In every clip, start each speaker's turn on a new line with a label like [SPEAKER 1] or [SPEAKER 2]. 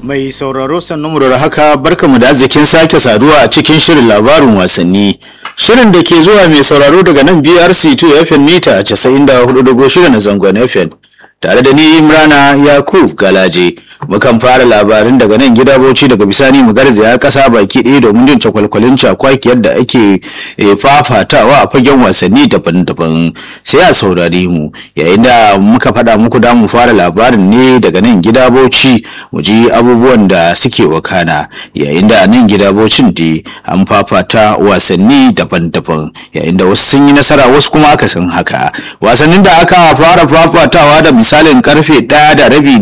[SPEAKER 1] Mai sauraro sannu da haka barkamu da arzikin sake saduwa a cikin shirin labarin wasanni. Shirin da ke zuwa mai sauraro daga nan BRC2 FM mita 94.6 na zangon FM. Tare da ni Imrana Yakub Galaje. Mukan fara labarin daga nan gida Bauchi daga bisani mu garzaya kasa baki ɗaya domin jin cakwalkwalin cakwakiyar da ake fafatawa a fagen wasanni daban-daban. Sai a saurari mu yayin da muka faɗa muku da mu fara labarin ne daga nan gida Bauchi mu ji abubuwan da suke wakana yayin da nan gida Bauchin da an fafata wasanni daban-daban yayin da wasu sun yi nasara wasu kuma aka san haka. Wasannin da aka fara fafatawa da misalin karfe ɗaya da rabi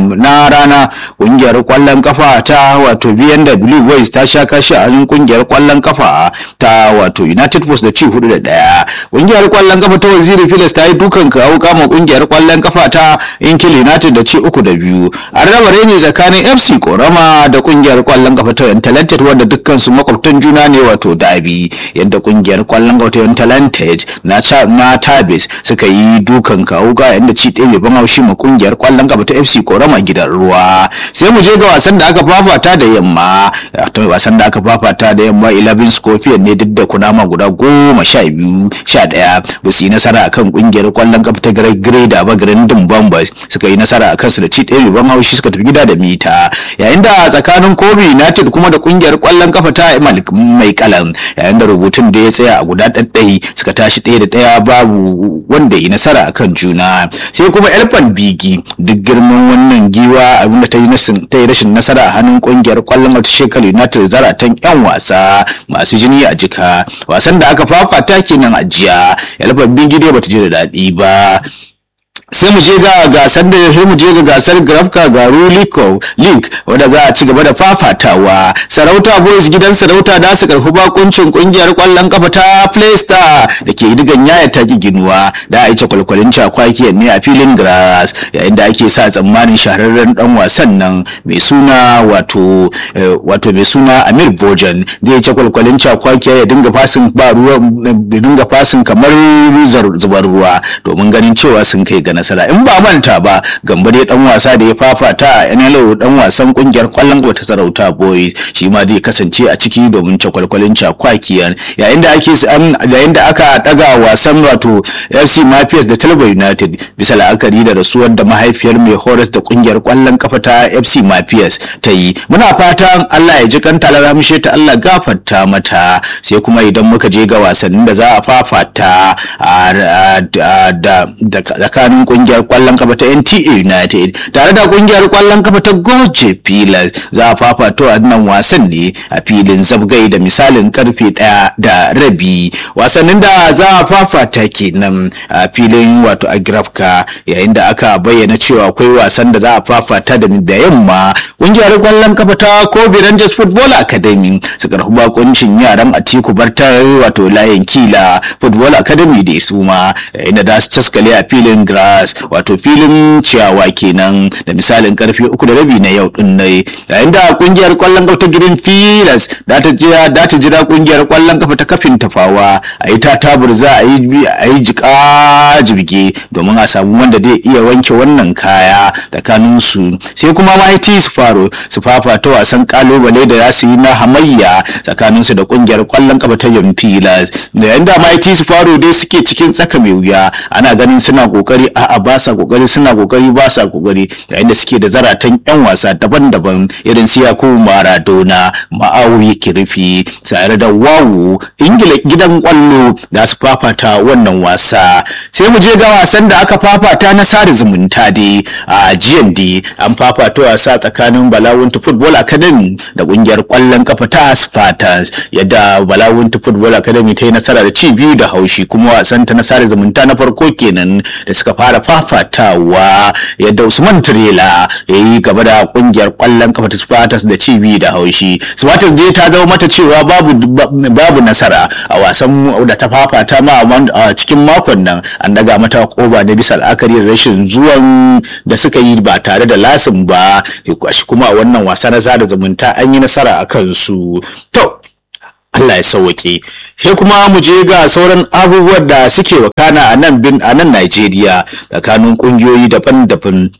[SPEAKER 1] na rana kungiyar kwallon kafa ta wato BMW Boys ta sha kashi a hannun kungiyar kwallon kafa ta wato United Post da ci hudu da daya kungiyar kwallon kafa ta Waziri Phillips ta yi dukan kawo kama kungiyar kwallon kafa ta Inkil United da ci uku da biyu an raba reni tsakanin FC Korama da kungiyar kwallon kafa ta Talented wanda dukkan su makwabtan juna ne wato Dabi yadda kungiyar kwallon kafa ta Talented na na Tabis suka yi dukan kawo ga yanda ci ɗaya mai ban haushi ma kungiyar kwallon kafa ta FC Korama gidan ruwa sai mu je ga wasan da aka fafata da yamma wasan da aka fafata da yamma 11 scorpion ne duk da kunama guda goma sha biyu sha ɗaya ba su yi nasara akan kungiyar kwallon kafa ta greda ba grandin bombers suka yi nasara akan su da ci ɗaya ban haushi suka tafi gida da mita yayin da tsakanin kobe united kuma da kungiyar kwallon kafa ta mai kalan yayin da rubutun da ya tsaya a guda ɗaɗɗai suka tashi ɗaya da ɗaya babu wanda yi nasara akan juna sai kuma elfan bigi duk girman wannan giwa abinda ta yi rashin nasara a hannun kungiyar kwallon wata shekar united zaratan yan wasa masu jini a jika wasan da aka fafata kenan a jiya elfan bigi dai bata je da daɗi ba sai mu je ga gasar da sai mu je ga gasar grafka garu league wanda za a ci gaba da fafatawa sarauta boys gidan sarauta da su karfi bakuncin kungiyar kwallon kafa ta playstar da ke digan yaya ta ginuwa da a yi kwalkwalin cakwakiyar ne a filin grass yayin da ake sa tsammanin shahararren dan wasan nan mai suna wato wato mai suna amir bojan da ya ce kwalkwalin cakwakiya ya dinga fasin ba ruwa dinga fasin kamar zubar ruwa domin ganin cewa sun kai ga nasara in ba manta ba gamba dai dan wasa da ya fafata a NLO dan wasan kungiyar kwallon ta sarauta boys shi ma zai kasance a ciki domin cakwalkwalin cakwakiyan yayin da ake yayin da aka daga wasan wato FC Mafias da Talba United bisa la'akari da rasuwar da mahaifiyar mai horas da kungiyar kwallon kafa ta FC Mafias ta yi muna fatan Allah ya ji kanta laramishe ta Allah gafarta mata sai kuma idan muka je ga wasannin da za a fafata da tsakanin kungiyar kwallon kafa ta NTA United tare da kungiyar kwallon kafa ta Goje Pillars za a fafato a nan wasan ne a filin zabgai da misalin karfe ɗaya da rabi wasannin da za a fafata kenan a filin wato agrafka yayin da aka bayyana cewa akwai wasan da za a fafata da yamma kungiyar kwallon kafa ta Kobe Rangers Football Academy su karɓi bakuncin yaran Atiku Barta wato layin kila Football Academy da su ma yayin da za su caskale a filin grass wato filin ciyawa kenan da misalin karfe uku da rabi na yau din nai yayin da kungiyar kwallon kafa ta green filas da ta jira da ta jira kungiyar kwallon kafa ta kafin tafawa a yi ta tabur za a yi a yi jika jibge domin a samu wanda zai iya wanke wannan kaya tsakanin su sai kuma mighty su faro su fafa ta wasan kalubale da za su yi na hamayya tsakanin su da kungiyar kwallon kafa ta yan filas da yayin da mighty su faro dai suke cikin tsaka mai wuya ana ganin suna kokari a'a ba sa kokari suna kokari ba sa kokari yayin da suke da zaratan yan wasa daban-daban irin su Yakubu Maradona Ma'awi Kirfi tare da Wawu Ingila gidan kwallo da su fafata wannan wasa sai mu je ga wasan da aka fafata na sada zumunta dai a GND an fafata wasa tsakanin Balawuntu Football Academy da kungiyar kwallon kafa ta Spartans yadda Balawuntu Football Academy ta yi nasara da ci biyu da haushi kuma wasan ta na sada zumunta na farko kenan da suka fara fafatawa yadda Usman Tirela ya yi gaba da kungiyar kwallon kafa ta Spartans da cibi da haushi. Spartans dai ta zama mata cewa babu babu nasara a wasan da ta fafata ma a cikin makon nan an daga mata koba da bisa la'akari da rashin zuwan da suka yi ba tare da lasin ba kuma a wannan wasa na sada zumunta an yi nasara a kansu. To Allah ya sauwake sai kuma mu je ga sauran abubuwan da suke wakana a nan bin a nan Najeriya tsakanin kungiyoyi daban-daban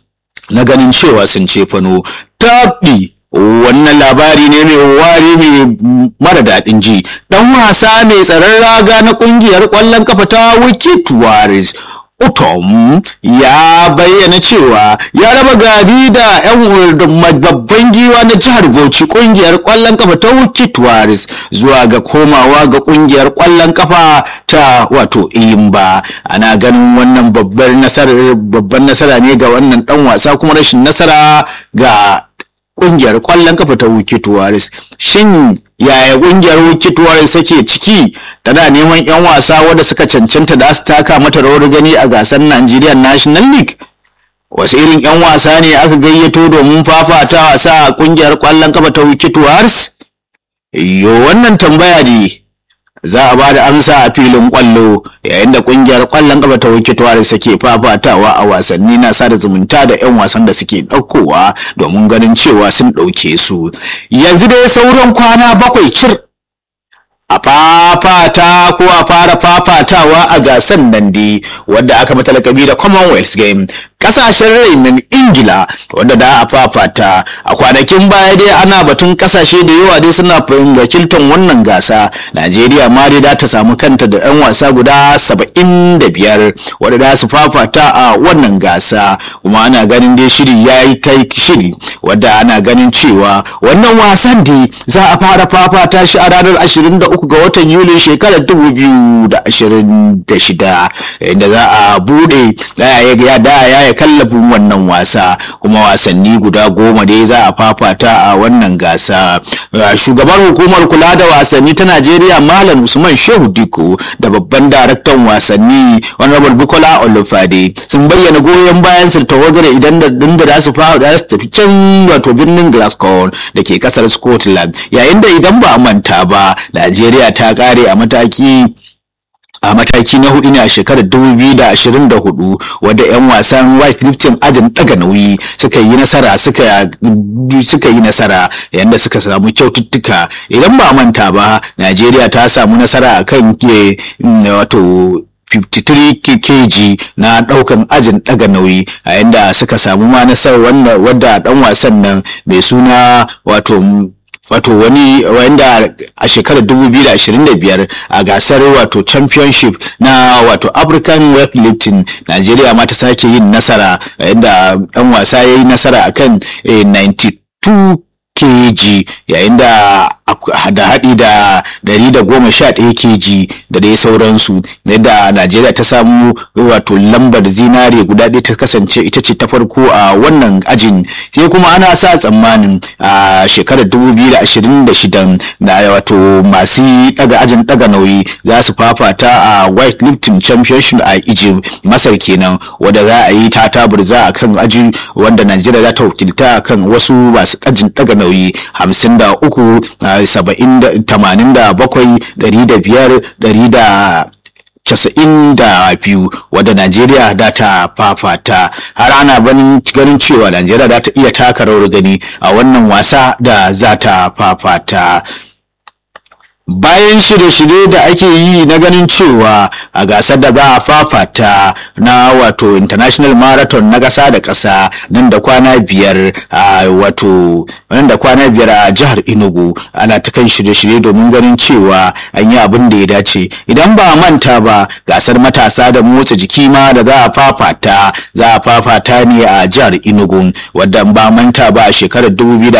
[SPEAKER 1] na ganin cewa sun cefano taɓi wannan labari ne mai wari mai mara daɗin ji ɗan wasa mai tsaron raga na ƙungiyar ƙwallon kafa ta wicked warriors utom ya bayyana cewa ya raba gari da 'yan babban giwa na jihar bauchi ƙungiyar ƙwallon kafa ta wicked warriors zuwa ga komawa ga ƙungiyar ƙwallon kafa ta wato imba ana ganin wannan babbar nasara ne ga wannan ɗan wasa kuma rashin nasara ga kungiyar kwallon kafa ta Wiki Tuwaris. Shin yaya kungiyar Wiki Tuwaris take ciki? Tana neman 'yan wasa wanda suka cancanta da su taka mata rawar gani a gasar Nigeria National League. Wasu irin 'yan wasa ne aka gayyato domin fafata wasa a kungiyar kwallon kafa ta Wiki Tuwaris? Yo wannan tambaya ne. za a ba da amsa a filin kwallo yayin da kungiyar kwallon kafa ta wiki tuwari suke fafatawa a wasanni na sada zumunta da 'yan wasan da suke ɗaukowa domin ganin cewa sun ɗauke su yanzu dai sauran kwana bakwai cir a fafata ko a fara fafatawa a gasar nan dai wadda aka mata lakabi da commonwealth game kasashen rainin ingila wadda da a fafata a kwanakin baya dai ana batun kasashe da yawa dai suna wakiltar wannan gasa najeriya ma dai da ta samu kanta da 'yan wasa guda saba'in da biyar wadda da su fafata a wannan gasa kuma ana ganin dai shiri ya yi kai shiri wadda ana ganin cewa wannan wasan dai za a fara fafata shi a ranar 23 ga watan yuli shekarar 2026 inda za a bude ya da ya kallafin wannan wasa kuma wasanni guda goma dai za a fafata a wannan gasa shugaban hukumar kula da wasanni ta najeriya malam usman shehu diko da babban daraktan wasanni honorable bukola olufade sun bayyana goyon bayan su tawagar idan da da za su fara su tafi can wato birnin glasgow da ke kasar scotland yayin da idan ba a manta ba najeriya ta kare a mataki a mataki na hudu ne a shekarar 2024 wadda 'yan wasan white lifting ajin daga nauyi suka yi nasara suka suka yi nasara yadda suka samu kyaututtuka idan ba manta ba najeriya ta samu nasara akan ke wato 53 kg na daukan ajin daga nauyi a yadda suka samu ma nasarar wadda dan wasan nan mai suna wato wato wani wanda a shekarar 2025 a gasar wato championship na wato african weightlifting nigeria ma ta sake yin nasara inda dan wasa ya yi nasara akan 92 kg yayin da da haɗi da 111 kg da dai sauransu yadda najeriya ta samu wato lambar zinare guda ɗaya ta kasance ita ce ta farko a wannan ajin sai kuma ana sa tsammanin a shekarar 2026 da wato masu daga ajin daga nauyi za su fafata a white lifting championship a egypt masar kenan wadda za a yi ta taburza a kan aji wanda najeriya za ta wakilta kan wasu masu ajin daga nauyi 53 saba'in da tamanin da bakwai ɗari da biyar ɗari da casa'in da biyu wadda najeriya da ta fafata har ana ganin cewa najeriya da ta iya taka rawar gani a wannan wasa da za ta fafata bayan shirye-shirye da ake yi na ganin cewa a gasar da za a fafata na wato international marathon na ƙasa da ƙasa nan da kwana biyar a wato nan da kwana biyar a jihar enugu ana ta kan shirye-shirye domin ganin cewa an yi abin da ya dace idan ba manta ba gasar matasa da motsa jiki ma da za a fafata za a fafata ne a jihar enugu wadda ba manta ba a shekarar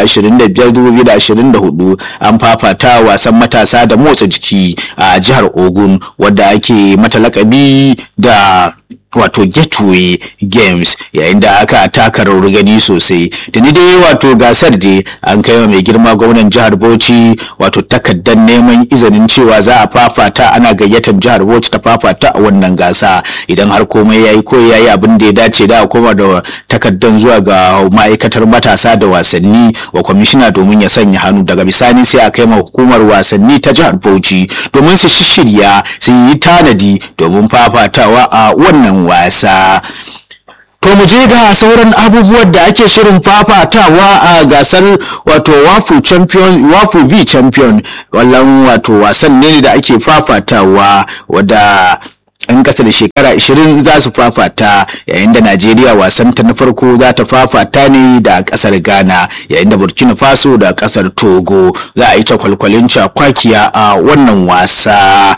[SPEAKER 1] 2025-2024 an fafata wasan matasa da motsa jiki a jihar ogun wadda ake mata lakabi da wato gateway games yayin da aka taka rawar gani sosai da ni dai wato gasar dai an kai mai girma gwamnan jihar bauchi wato takardar neman izinin cewa za a fafata ana gayyatar jihar bauchi ta fafata a wannan gasa idan har komai yayi ko yayi abin da ya dace da koma da takardar zuwa ga ma'aikatar matasa da wasanni wa kwamishina domin ya sanya hannu daga bisani sai a kai ma hukumar wasanni ta jihar bauchi domin su shirya su yi tanadi domin fafatawa a wannan wasa To mu je ga sauran abubuwan da ake shirin fafatawa a gasar wato wafu champion wafu v champion wallan wato wasan ne da ake fafatawa wadda 'yan ƙasa da shekara 20 za su fafata yayin da najeriya wasanta na farko za ta fafata ne da ƙasar ghana yayin da burkina faso da ƙasar togo za a yi ta kwalkwalin cakwakiya a wannan wasa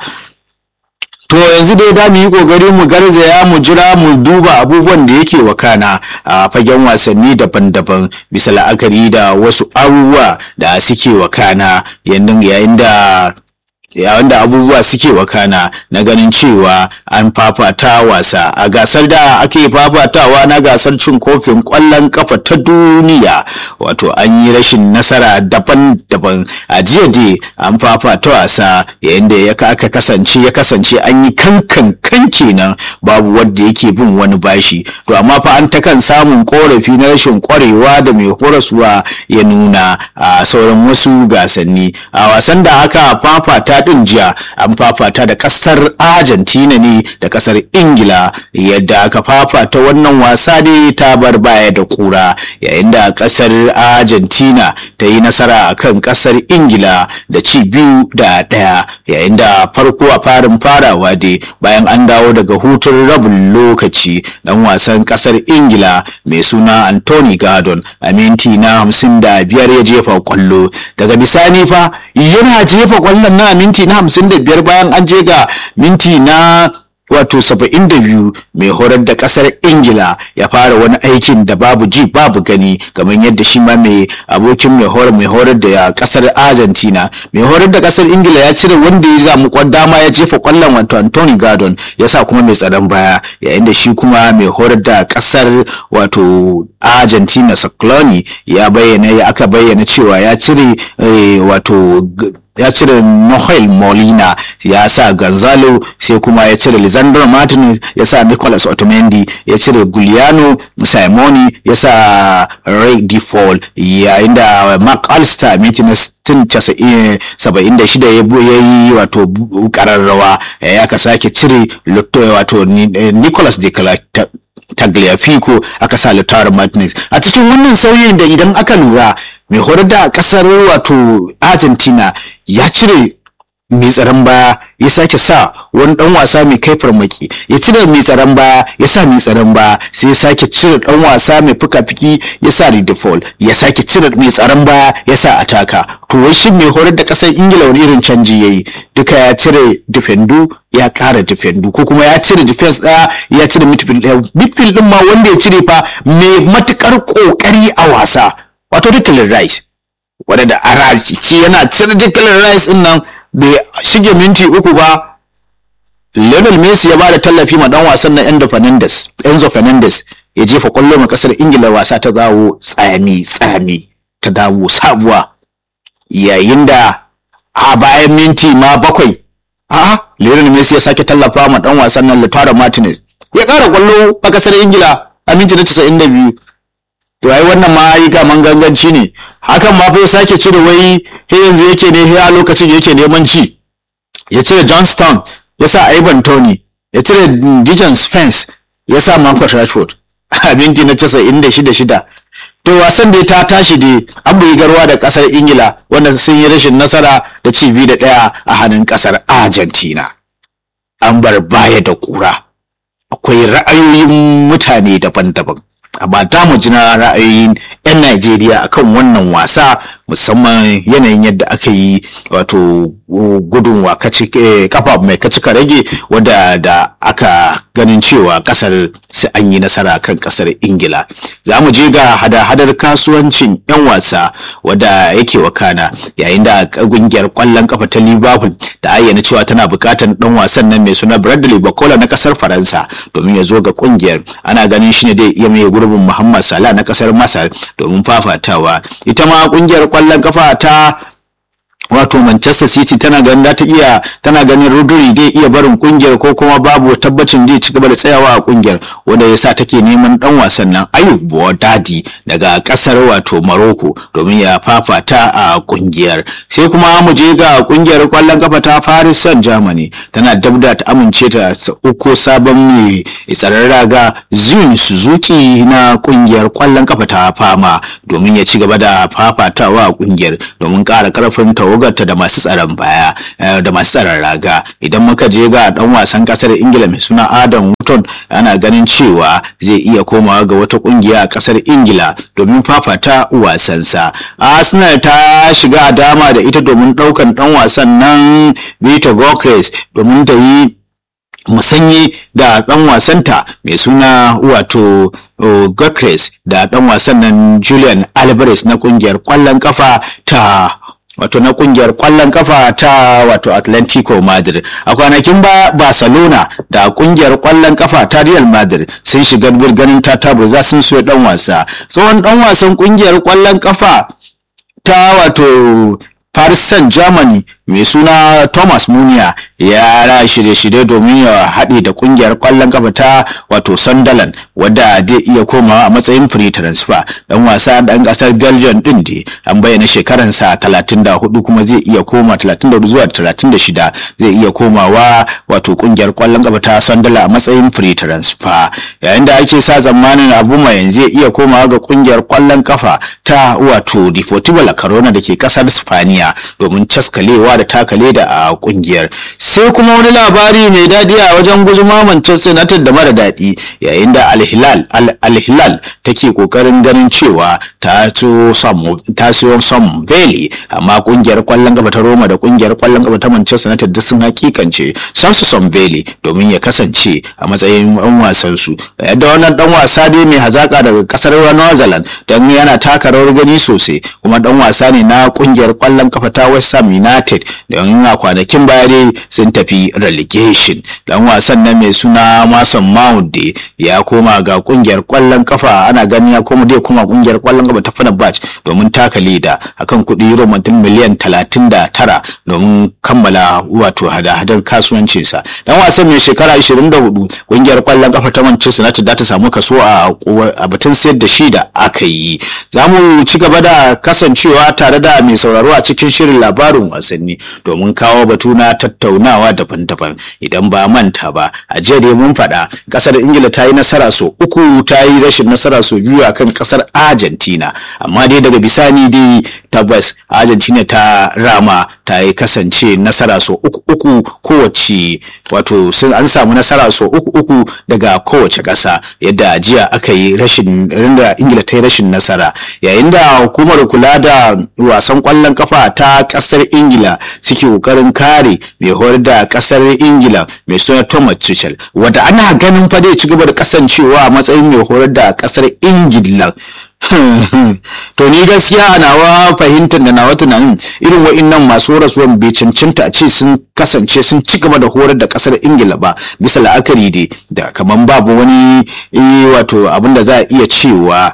[SPEAKER 1] To yanzu dai da mu yi kokari mu garzaya mu jira mu duba abubuwan da yake wakana a fagen wasanni daban-daban bisa la'akari da wasu abubuwa da suke wakana yayin da yayin da abubuwa suke wakana na ganin cewa an fafata wasa a gasar da ake fafatawa na gasar cin kofin kwallon kafa ta duniya wato an yi rashin nasara daban-daban a jiya dai an fafata wasa yayin da ya aka kasance ya kasance an yi kankan kan kenan babu wanda yake bin wani bashi to amma fa an ta kan samun korafi na rashin kwarewa da mai horaswa ya nuna a sauran wasu gasanni a wasan da aka fafata din jiya an fafata da kasar argentina ne da kasar ingila yadda aka fafata wannan wasa ne ta bar baya da kura yayin da kasar argentina ta yi nasara a kan kasar ingila da ci biyu da ɗaya yayin da farko a farin farawa dai bayan an dawo daga hutun rabin lokaci dan wasan kasar ingila mai suna anthony gardon a minti na hamsin da biyar ya jefa kwallo daga bisani fa yana jefa kwallon na minti na hamsin da biyar bayan an je ga minti na wato saba'in da biyu mai horar da kasar ingila ya fara wani aikin da babu ji babu gani kamar yadda shi ma mai abokin mai horar mai horar da kasar argentina mai horar da kasar ingila ya cire wanda ya zamu dama ya jefa kwallon wato anthony gardon ya sa kuma mai tsaron baya yayin da shi kuma mai horar da kasar wato argentina sacloni ya bayyana ya aka bayyana cewa ya cire wato ya cire Noel Molina ya sa Gonzalo sai kuma ya cire Lisandro Martinez ya sa Nicolas Otamendi ya cire Giuliano Simoni ya sa Ray Default yayin da Mark Alster Martinez tun saba'in da shida ya yi wato kararrawa ya ka sake cire wato Nicolas de Tagliafico aka sa Lautaro Martinez a cikin wannan sauyin da idan aka lura mai horar da kasar wato Argentina ya cire mai tsaron baya ya sake sa wani dan wasa mai kai farmaki ya cire mai tsaron baya ya sa mai tsaron baya sai ya sake cire dan wasa mai fuka-fiki ya sa redefall ya sake cire mai tsaron baya ya sa ataka to wai shi mai horar da kasar ingila wani irin canji yayi duka ya cire defendu ya kara defendu ko kuma ya cire defense daya ya cire midfield daya midfield din ma wanda ya cire fa mai matukar kokari a wasa wato Declan Rice wadda a raci yana cire Declan Rice din nan bai shige minti uku ba Lionel Messi ya bada tallafi ma dan wasan na Enzo Fernandez Enzo Fernandez ya jefa kwallo ma kasar Ingila wasa ta dawo tsami tsami ta dawo sabuwa yayin da a bayan minti ma bakwai a Lionel Messi ya sake tallafa ma dan wasan nan Lautaro Martinez ya kara kwallo a kasar Ingila a minti na 92 to ai wannan ma yi gaman ganganci ne hakan ma fa ya sake cire wai he yanzu yake ne he a lokacin yake neman ci ya cire Johnston ya sa Ivan Tony ya cire Dijon Spence ya sa Marcus Rashford a minti na 96 to wasan da ta tashi dai an buyi garwa da kasar Ingila wanda sun yi rashin nasara da ci biyu da ɗaya a hannun kasar Argentina an bar baya da kura akwai ra'ayoyin mutane daban-daban amma da mu ji na ra'ayoyin 'yan Najeriya akan wannan wasa musamman yanayin yadda aka yi wato gudun wa kafa mai kacika rage wadda da aka ganin cewa kasar sai an yi nasara kan kasar ingila za mu je ga hada-hadar kasuwancin 'yan wasa wadda yake wakana yayin da kungiyar kwallon kafa ta liverpool da ayyana cewa tana bukatar dan wasan nan mai suna bradley bakola na kasar faransa domin ya zo ga kungiyar ana ganin shi ne dai iya mai gurbin muhammad salah na kasar masar domin fafatawa ita ma kungiyar kwallon kafa ta wato Manchester City tana ganin da ta iya tana ganin Rodri dai iya barin kungiyar ko kuma babu tabbacin zai ci gaba da tsayawa a kungiyar wanda yasa take neman dan wasan nan Ayub Boadadi daga kasar wato Morocco domin ya fafata a kungiyar sai kuma mu je ga kungiyar kwallon kafa ta Paris Saint-Germain tana dabda ta amince ta uku sabon mai tsaron raga Zun Suzuki na kungiyar kwallon kafa ta Fama domin ya ci gaba da fafatawa a kungiyar domin ƙara karfin tawagarta da masu tsaron baya da masu tsaron raga idan muka je ga dan wasan kasar ingila mai suna adam Wotton ana ganin cewa zai iya komawa ga wata kungiya a kasar ingila domin fafata wasansa arsenal ta shiga dama da ita domin daukan dan wasan nan Victor Gokres domin ta yi musanye da dan wasanta mai suna wato Gokres da dan wasan nan Julian Alvarez na kungiyar kwallon kafa ta wato na kungiyar kwallon kafa ta wato Atlantico Madrid a kwanakin ba Barcelona da kungiyar kwallon kafa ta Real Madrid sun shiga ganin ta tabo za sun so dan wasa tsohon dan wasan kungiyar kwallon kafa ta wato Paris Saint-Germain mai suna Thomas Munier ya ra shirye-shirye domin ya haɗe da ƙungiyar ƙwallon kafa ta wato Sunderland wadda zai iya komawa a matsayin free transfer dan wasa dan ƙasar Belgium din da an bayyana shekaransa 34 kuma zai iya koma 34 zuwa 36 zai iya komawa wato ƙungiyar ƙwallon kafa ta Sunderland a matsayin free transfer yayin da ake sa zamanin abu mai zai iya komawa ga ƙungiyar ƙwallon kafa ta wato Deportivo La Corona da ke ƙasar Spaniya domin caskalewa da taka leda a kungiyar sai kuma wani labari mai daɗi a wajen guzuma Manchester United da mara daɗi yayin da Al-Hilal Al-Hilal take kokarin ganin cewa ta so Sam ta siyo Sam Valley amma kungiyar kwallon gaba ta Roma da kungiyar kwallon gaba ta Manchester United duk sun hakikance san su Sam Valley domin ya kasance a matsayin ɗan wasan su yadda wannan ɗan wasa dai mai hazaka daga kasar New Zealand dan yana taka rawar gani sosai kuma ɗan wasa ne na kungiyar kwallon kafa ta West Ham United don a kwanakin baya dai sun tafi relegation dan wasan nan mai suna Mason Mount ya koma ga kungiyar kwallon kafa ana ganin ya koma dai koma kungiyar kwallon kafa ta Fenerbahce domin taka leda akan kuɗi euro miliyan 39 domin kammala wato hada-hadar kasuwancin sa dan wasan mai shekara 24 kungiyar kwallon kafa ta Manchester United za ta samu kaso a batun sayar da shi da aka yi za mu ci gaba da kasancewa tare da mai sauraro a cikin shirin labarin wasanni domin kawo batu na tattaunawa daban-daban idan ba manta ba a jiya dai mun faɗa ƙasar ingila ta yi nasara so uku ta yi rashin nasara so biyu akan ƙasar argentina amma dai daga bisani dai tabbas argentina ta rama ta yi kasance nasara so uku uku kowace wato sun an samu nasara so uku uku daga kowace ƙasa yadda jiya aka yi rashin da ingila ta yi rashin nasara yayin da hukumar kula da wasan ƙwallon kafa ta ƙasar ingila suke kokarin kare mai horar da kasar ingila mai suna thomas tuchel wadda ana ganin fa zai ci gaba da kasancewa a matsayin mai horar da kasar ingila to ni gaskiya a nawa fahimtar da nawa tunanin irin wa'innan masu rasuwan bai cancanta a ce sun kasance sun ci gaba da horar da kasar ingila ba bisa la'akari dai da kaman babu wani wato abin da za a iya cewa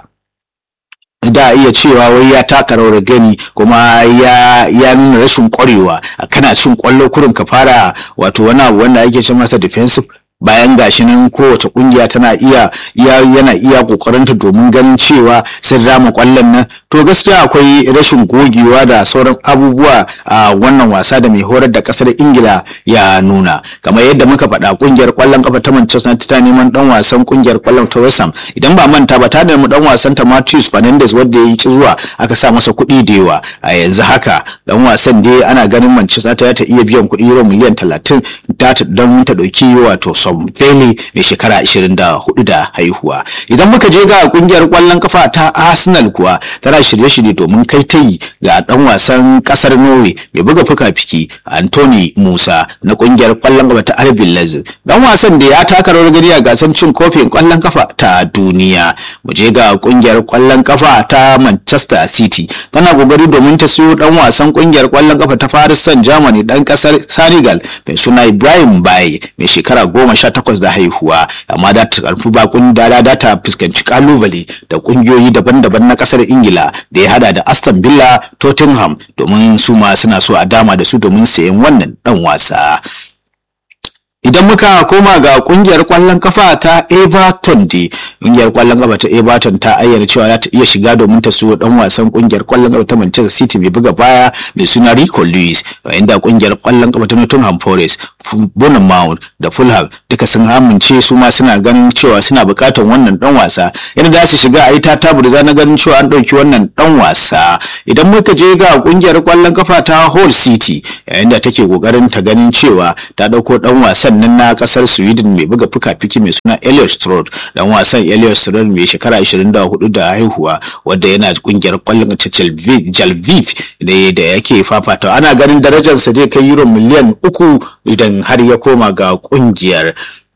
[SPEAKER 1] da iya cewa wai ya taka rawar gani kuma ya ya nuna rashin kwarewa kana cin kwallo kurin ka fara wato wani abu wanda ake ce masa defensive bayan gashi nan kowace kungiya tana iya yana iya kokarinta domin ganin cewa sun rama kwallon nan to gaskiya akwai rashin gogewa da sauran abubuwa a wannan wasa da mai horar da kasar ingila ya nuna kamar yadda muka faɗa kungiyar kwallon kafa ta manchester united ta neman dan wasan kungiyar kwallon ta west ham idan ba manta ba ta nemi dan wasan ta matthews fernandes wanda ya ci zuwa aka sa masa kuɗi da yawa a yanzu haka dan wasan dai ana ganin manchester ta iya biyan kuɗi euro miliyan talatin don ta ɗauki wato Tom Bailey mai shekara 24 da haihuwa. Idan muka je ga kungiyar kwallon kafa ta Arsenal kuwa tana shirye-shirye domin kai tayi ga dan wasan kasar Norway mai buga fuka-fiki Anthony Musa na kungiyar kwallon kafa ta RB Leipzig. Dan wasan da ya taka rawar gani a gasar cin kofin kwallon kafa ta duniya. Mu je ga kungiyar kwallon kafa ta Manchester City tana kokari domin ta siyo dan wasan kungiyar kwallon kafa ta Paris Saint-Germain dan kasar Senegal mai suna Ibrahim Baye mai shekara goma sha takwas da haihuwa amma da ta karfi bakun dara da ta fuskanci kalubale da kungiyoyi daban-daban na kasar ingila da ya hada da aston villa tottenham domin su ma suna so a dama da su domin sayen wannan dan wasa idan muka koma ga kungiyar kwallon kafa ta everton da kungiyar kwallon kafa ta everton ta ayyana cewa za ta iya shiga domin ta siyo dan wasan kungiyar kwallon kafa ta manchester city mai buga baya mai suna rico lewis inda kungiyar kwallon kafa ta nottingham forest Bournemouth da Fulham duka sun amince su ma suna ganin cewa suna bukatar wannan dan wasa yadda za su shiga a yi ta taburza na ganin cewa an ɗauki wannan dan wasa idan muka je ga kungiyar kwallon kafa ta Hull City yayin da take kokarin ta ganin cewa ta ɗauko dan wasan nan na kasar Sweden mai buga fuka-fiki mai suna Elliot Stroud dan wasan Elliot Stroud mai shekara 24 da haihuwa wanda yana kungiyar kwallon ta Jalviv da yake fafata ana ganin darajarsa zai kai euro miliyan uku idan har ya koma ga kungiyar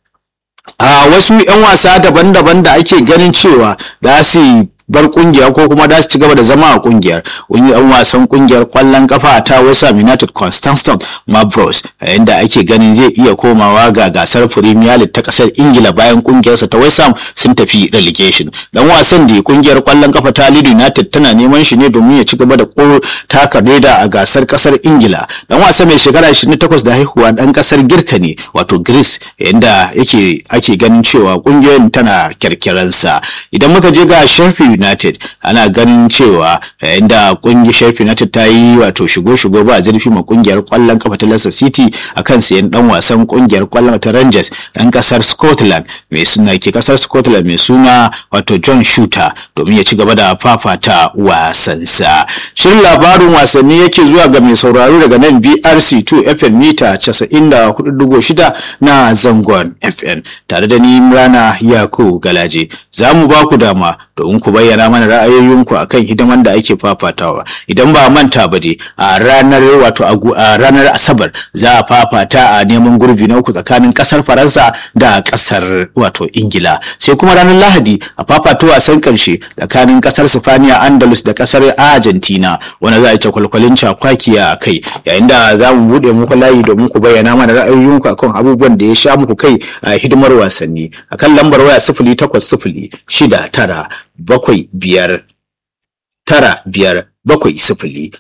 [SPEAKER 1] a wasu 'yan wasa daban-daban da ake ganin cewa za su bar kungiya ko kuma da su ci gaba da zama a kungiyar yan wasan kungiyar kwallon kafa ta West Ham United Constantine Mavros yayin da ake ganin zai iya komawa ga gasar Premier League ta kasar Ingila bayan kungiyarsa ta West Ham sun tafi relegation dan wasan da kungiyar kwallon kafa ta Leeds United tana neman shi ne domin ya ci gaba da ko taka reda a gasar kasar Ingila dan wasa mai shekara 28 da haihuwa dan kasar Girka ne wato Greece yayin da yake ake ganin cewa kungiyar tana kyarkiransa idan muka je ga Sheffield United ana ganin cewa yayin da kungiyar Sheffield United ta yi wato shigo-shigo ba zurfi ma kungiyar kwallon kafa ta Leicester City akan sayan dan wasan kungiyar kwallon ta Rangers dan kasar Scotland mai suna ke kasar Scotland mai suna wato John Shooter domin ya ci gaba da fafata wasansa. Shirin labarin wasanni yake zuwa ga mai sauraro daga nan BRC2 FM mita 94.6 na zangon FM tare da ni Imrana Yakubu Galaje. Za mu ba ku dama domin ku bayyana mana ra'ayoyinku akan hidiman da ake fafatawa idan ba manta ba dai a ranar wato a ranar asabar za a fafata a neman gurbi na uku tsakanin kasar faransa da kasar wato ingila sai kuma ranar lahadi a fafata wasan karshe tsakanin kasar sifaniya andalus da kasar argentina wanda za a ci kwalkwalin cakwakiya a kai yayin da za mu buɗe muku layi domin ku bayyana mana ra'ayoyinku akan abubuwan da ya sha muku kai a hidimar wasanni akan lambar waya sifili takwas sifili shida tara bakwai biyar tara biyar bakwai sifili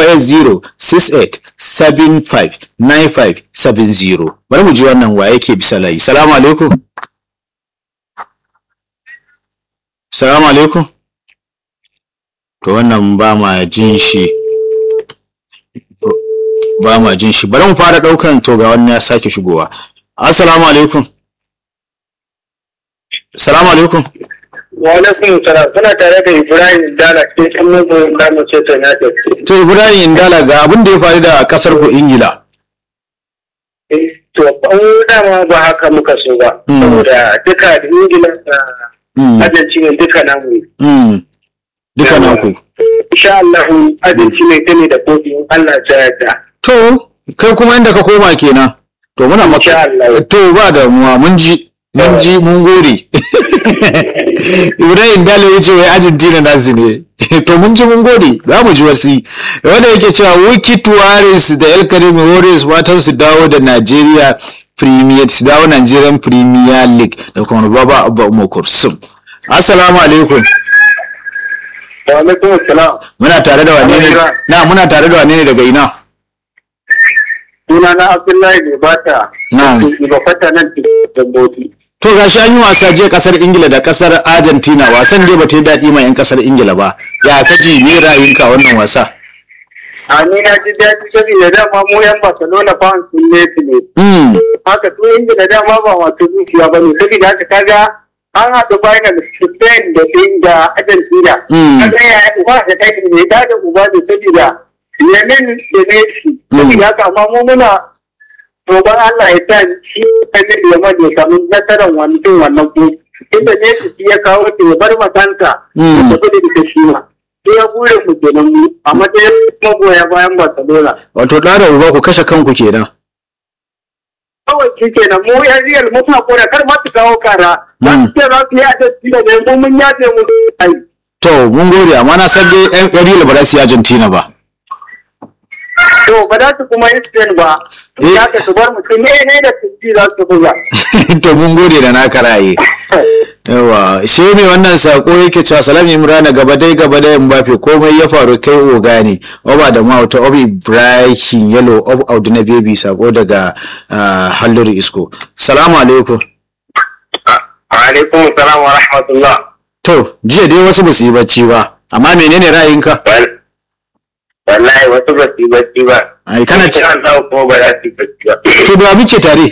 [SPEAKER 1] 08068759570 bari mu ji wannan wa yake bisa layi salamu alaikum salamu alaikum to wannan ba ma jin shi ba ma jin shi bari mu fara daukan to ga wannan ya sake shigowa assalamu alaikum salamu alaikum
[SPEAKER 2] wa alaikum salam suna tare da ibrahim dala ke can mugu da mu ce ta na
[SPEAKER 1] to ibrahim dala ga abin da ya faru da kasar ku ingila
[SPEAKER 2] to an dama ba haka muka so ba saboda duka da ingila da argentina duka namu
[SPEAKER 1] Mm. duka naku
[SPEAKER 2] insha Allah argentina ta ne da kofi Allah ya yarda
[SPEAKER 1] to kai kuma inda ka koma kenan to muna
[SPEAKER 2] insha
[SPEAKER 1] maka
[SPEAKER 2] Allah
[SPEAKER 1] to ba damuwa mun ji mun ji mun gode ibrahim dala ya ce wai argentina nasu ne to mun ji mun gode za mu ji wasi wanda yake cewa wiki tuwaris da el karim warriors matan su dawo da nigeria premier su dawo nigerian premier league da kuma baba abba umar kursum assalamu alaikum
[SPEAKER 2] wa alaikum salam
[SPEAKER 1] muna tare da wane ne na muna tare da wane ne daga ina
[SPEAKER 2] suna na abdullahi ne ba ta
[SPEAKER 1] Na'am.
[SPEAKER 2] ba fata nan da boti
[SPEAKER 1] To gashi an yi wasa jiya kasar Ingila da kasar Argentina wasan dai bata yi daɗi ma 'yan kasar Ingila ba. Ya ka ji me ra'ayinka a wannan wasa?
[SPEAKER 2] a ni na ji daɗi saboda dama mu yan Barcelona fans sun ne su ne
[SPEAKER 1] Mm.
[SPEAKER 2] haka su ingila dama ba masu zuciya ba ne saboda haka kaga an haɗu final spain da spain da argentina
[SPEAKER 1] Mm.
[SPEAKER 2] kaga ya uba da kai ne da da uba ne saboda yemen da messi saboda haka amma mu muna roƙon allah ya sa shi annabi ya made samu nasarar wannan wannan ko inda messi shi ya kawo ta ya bar makanta
[SPEAKER 1] Mm.
[SPEAKER 2] da gudu da shi ma sai ya bure mu kenan mu a matsayin magoya bayan barcelona
[SPEAKER 1] Wato ɗa da uba ku kashe kanku kenan.
[SPEAKER 2] kawai shi kenan mu yan riyal mu fa kora kar ma su kawo kara za su ce za su yi adalci da ne mu mun yafe mu ai
[SPEAKER 1] To mun gode amma na san dai 'yan Real ba za su yi Argentina ba.
[SPEAKER 2] to ba za su kuma yi spain ba
[SPEAKER 1] Eh.
[SPEAKER 2] ya ka su bar mutum ne ne da su ci za su buga
[SPEAKER 1] to mun gode da naka ra'ayi. Yawa shi ne wannan sako yake cewa salam Imran gaba dai gaba dai Mbappe komai ya faru kai oga ne. Oba da mawata Obi Ibrahim Yellow Ob Audu na Baby sako daga ah, Halluru Isko. Salamu alaikum.
[SPEAKER 2] alaikum salam wa rahmatullah
[SPEAKER 1] To, jiya dai wasu ba su yi bacci ba, amma menene ra'ayinka?
[SPEAKER 3] wallahi wasu ba su yi bacci ba
[SPEAKER 1] ai kana ci
[SPEAKER 3] Insha Allah kuma ba za su yi bacci ba
[SPEAKER 1] to da muke tare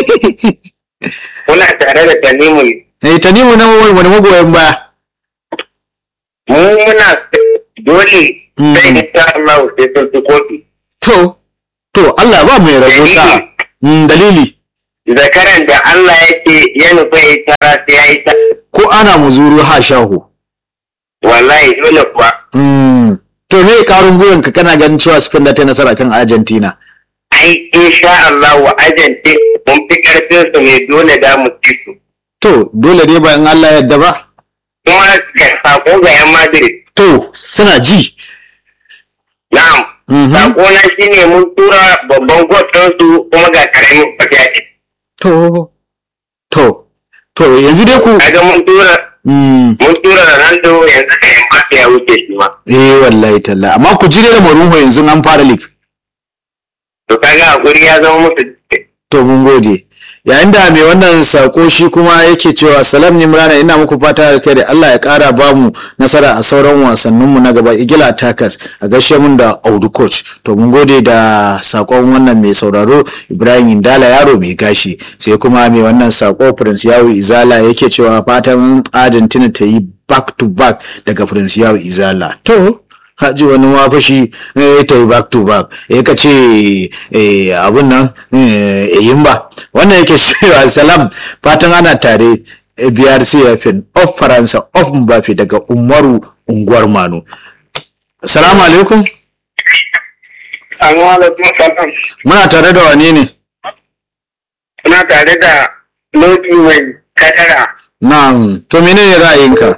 [SPEAKER 3] kuna tare da Tanimu
[SPEAKER 1] eh tanimu na wani wani magoyan baya
[SPEAKER 3] mu muna dole
[SPEAKER 1] Mm.
[SPEAKER 3] sai insha Allah sai sun fi kofi
[SPEAKER 1] to to Allah ba mai rabo sa mm, dalili
[SPEAKER 3] zakaran da Allah ya ce ya nufa ya tara sai ya yi ta
[SPEAKER 1] ko ana muzuru ha shahu
[SPEAKER 3] wallahi dole kuwa
[SPEAKER 1] mm. to me karun gwiwan ka kana ganin cewa Spain da ta yi nasara kan Argentina
[SPEAKER 3] ai insha Allah wa ajante mun fi karfin su ne dole da mu ci su
[SPEAKER 1] to dole dai ba in Allah ya yarda ba
[SPEAKER 3] kuma ga sako ga yan Madrid
[SPEAKER 1] to suna ji
[SPEAKER 3] na'am
[SPEAKER 1] Mhm.
[SPEAKER 3] sako na shine mun tura babban gwatsan su kuma ga karamin fatiya
[SPEAKER 1] to to to yanzu dai ku
[SPEAKER 3] kaga mun tura
[SPEAKER 1] mm.
[SPEAKER 3] mun tura Ronaldo yanzu ka yan Mbappe ya wuce shi ma
[SPEAKER 1] eh wallahi talla amma ku jire da Mourinho yanzu an fara league
[SPEAKER 3] to kaga hakuri ya zama musu
[SPEAKER 1] to mun gode yayin da mai wannan sako shi kuma yake cewa salam nimrana ina muku fata da kai da Allah ya kara ba mu nasara a sauran wasanninmu na gaba igila attackers a gaishe mun da audu coach to mun gode da sakon wannan mai sauraro ibrahim indala yaro mai gashi sai kuma mai wannan sako prince yawo izala yake cewa fatan argentina ta yi back to back daga prince yawo izala to haji wani mafashi eh, ta yi back to back ya ka ce eh, abun nan eh, yin ba wannan yake cewa salam fatan ana tare eh, brc yafin of faransa of mbafi daga umaru unguwar manu salamu alaikum
[SPEAKER 2] Amma alaikum salam.
[SPEAKER 1] muna tare da wane ne
[SPEAKER 2] Kuna tare da Lodi mai kadara.
[SPEAKER 1] na to menene ra'ayinka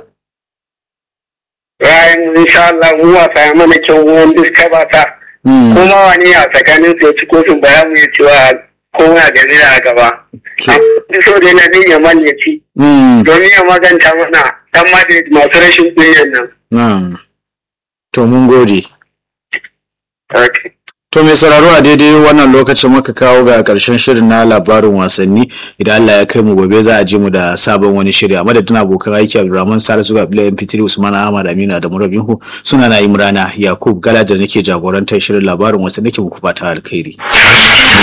[SPEAKER 2] Bayan insha Allah mu wasa ya mana kyau wani diska ba ta.
[SPEAKER 1] Hmm,
[SPEAKER 2] Kuma wani a tsakanin su ya ci kofin ba ya mu iya cewa kowa da zira a gaba. Amma so dai na zai yaman ya ci.
[SPEAKER 1] hmm,
[SPEAKER 2] Domin ya maganta mana dan Madrid masu rashin kunyan nan.
[SPEAKER 1] na to mun gode
[SPEAKER 2] Okay.
[SPEAKER 1] To mai sauraro a daidai wannan lokacin muka kawo ga karshen shirin na labarin wasanni idan Allah ya kai mu gobe za a ji mu da sabon wani shiri a madadin abokan aiki Abdulrahman Salisu ga Abdullahi MP3 Usman Ahmad Aminu da Murabinhu suna na Imrana Yakub Gala da nake jagorantar shirin labarin wasanni ke muku fata alkhairi.